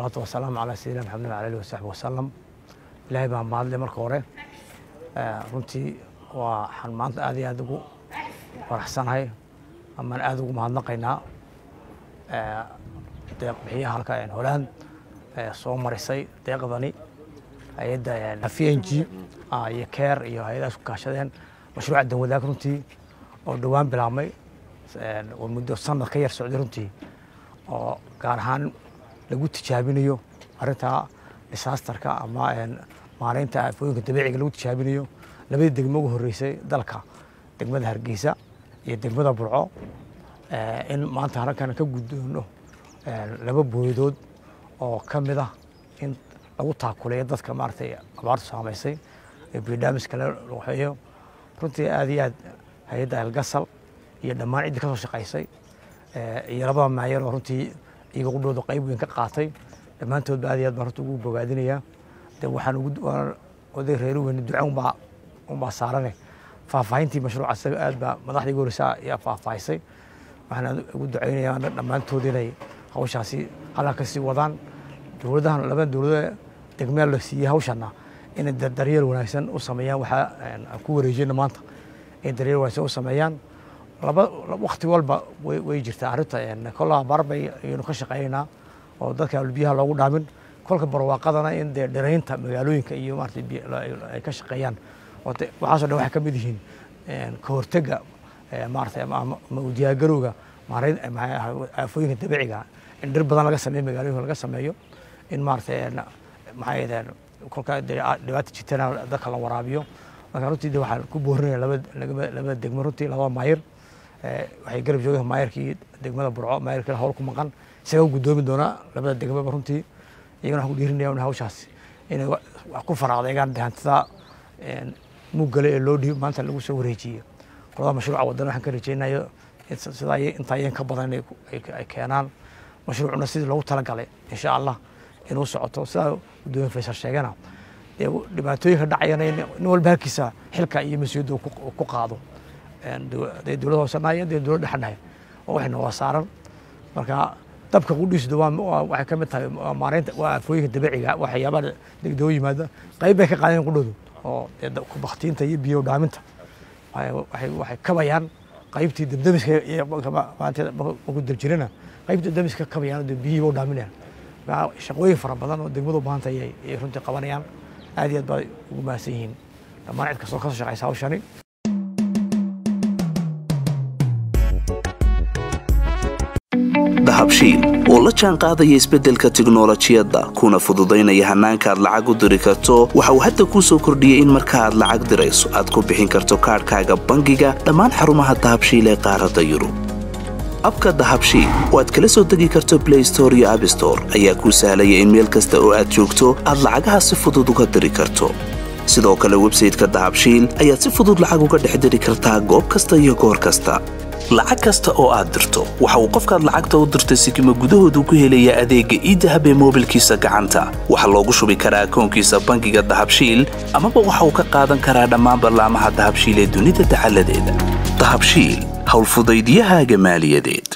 wasalaatu wasalaamu calaa sayidina maxamed ala alihi wasaxbi wasalam ilaahay baa mahadle marka hore runtii waxaan maanta aad iyo aad ugu faraxsanahay amaan aad ugu mahadnaqaynaa deeq bixiyaha halka holand soo marisay deeqdani hay-adda v n g iyo care iyo hay-adahaas ku kaashadeen mashruuca danwadaag runtii oo dhowaan bilaabmay oo muddo sanad ka yar socday runtii oo gaar ahaan lagu tijaabinayo arrinta disaasterka ama maaraynta aafooyinka dabiiciga lagu tijaabinayo labadii degmo ugu horreysay dalka degmada hargeysa iyo degmada burco in maanta halkan ka guddoono laba booyadood oo ka mid ah in lagu taakuleeyo dadka maaragtay abaartu saamaysay ee biidhaamiska la waxeeyo runtii aad iyo aad hay-adda algasal iyo dhammaan ciddii ka soo shaqaysay iyo labada maayar oo runtii iyaga qudhooda qayb weyn ka qaatay dhammaantoodba aad iyo aad baan runtii ugu bogaadinayaa de waxaan ugu oday reeri weyne duca unbaa unbaa saarane faahfaahintii mashruuca isaga aad baa madaxdii ugu horeysa ayaa faahfaahisay waxaan ugu ducaynayaa dhammaantood inay hawshaasi halkaa ka sii wadaan dowladahan labada dowlada degmeel la siiyey hawshana inay daryeel wanaagsan u sameeyaan waxaa aan ku wareejina maanta inay daryeel wanaagsan u sameeyaan laba wakti walba way jirtaa arrinta kolla abaar bay ayaynu ka shaqeynaynaa oo dadka biyaha loogu dhaamin kolka barwaaqadana in dee dhiraynta magaalooyinka iyo maarata ay ka shaqeeyaan waxaaso dhan waxay ka mid yihiin ka hortega maarata ama u diyaargarowga maarayn aafooyinka dabiiciga in dhir badan laga sameeyo magaalooyinka laga sameeyo in maarata maxaa yidhahdeen kolka dhibaata jirtana dadka la waraabiyo marka runtii de waxaan ku boorinaya labada degmo runtii labada maayir waxay garab joogeen maayirkii degmada burco maayirkii hawl ku maqan isaga guddoomi doonaa labada degmaba runtii iyagana waxaan ku dhiirinaya in hawshaas inay wax ku faraaqdeegaan hantida muggale ee loo dhiib maanta lagu soo wareejiyo qolada mashruuca wadana waxaan ka rajeynayo sidaa intaa iyan ka badan ay keenaan mashruucuna sidii loogu talagalay insha allah inuu socoto sidaa guddoomiye faysal sheegana dee dhibaatooyinka dhacayana nin walba halkiisa xilka iyo mas-uuliyadda ku qaado dee dowlad hoose nahay dee dowlad dhexe nahay oo waxayna waa saaran marka dabka qudhiisdu waa waxay ka mid tahay maaraynta waa aafooyinka dabiiciga waxyaabaha degdego yimaada qayb bay ka qaadeen qudhoodu oo baktiinta iyo biyo dhaaminta waxay kabayaan qaybtii dabdamiska markuu dabjirana qaybtii dabdamiska kabayaan dee biyihii u dhaaminayaan shaqooyin fara badan oo degmadu u baahantay ayay runtii qabanayaan aad iyo aad baa ugu mahadsan yihiin dhammaan cid kastoo ka soo shaqaysa hawshani dahabshiil oo la jaan qaadaya isbeddelka tiknolojiyadda kuna fududaynaya hannaanka aad lacag u diri karto waxa uu hadda kuu soo kordhiyey in marka aad lacag dirayso aad ku bixin karto kaadhkaaga bangiga dhammaan xarumaha dahabshiil ee qaaradda yurub abka dahabshiil oo aad kala soo degi karto blay store iyo abstore ayaa kuu sahlaya in meel kasta oo aad joogto aad lacagaha si fudud uga diri karto sidoo kale websayteka dahabshiil ayaad si fudud lacag uga dhex diri kartaa goob kasta iyo goor kasta lacag kasta oo aad dirto waxa uu qofkaad lacagta u dirtay sikima gudahoodu ku helayaa adeegga iidahab ee moobilkiisa gacanta waxaa loogu shubi karaa akoonkiisa bangiga dahabshiil amaba waxa uu ka qaadan karaa dhammaan ballaamaha dahabshiil ee dunida dacaladeeda dahabshiil howlfudaydiyahaaga maaliyadeed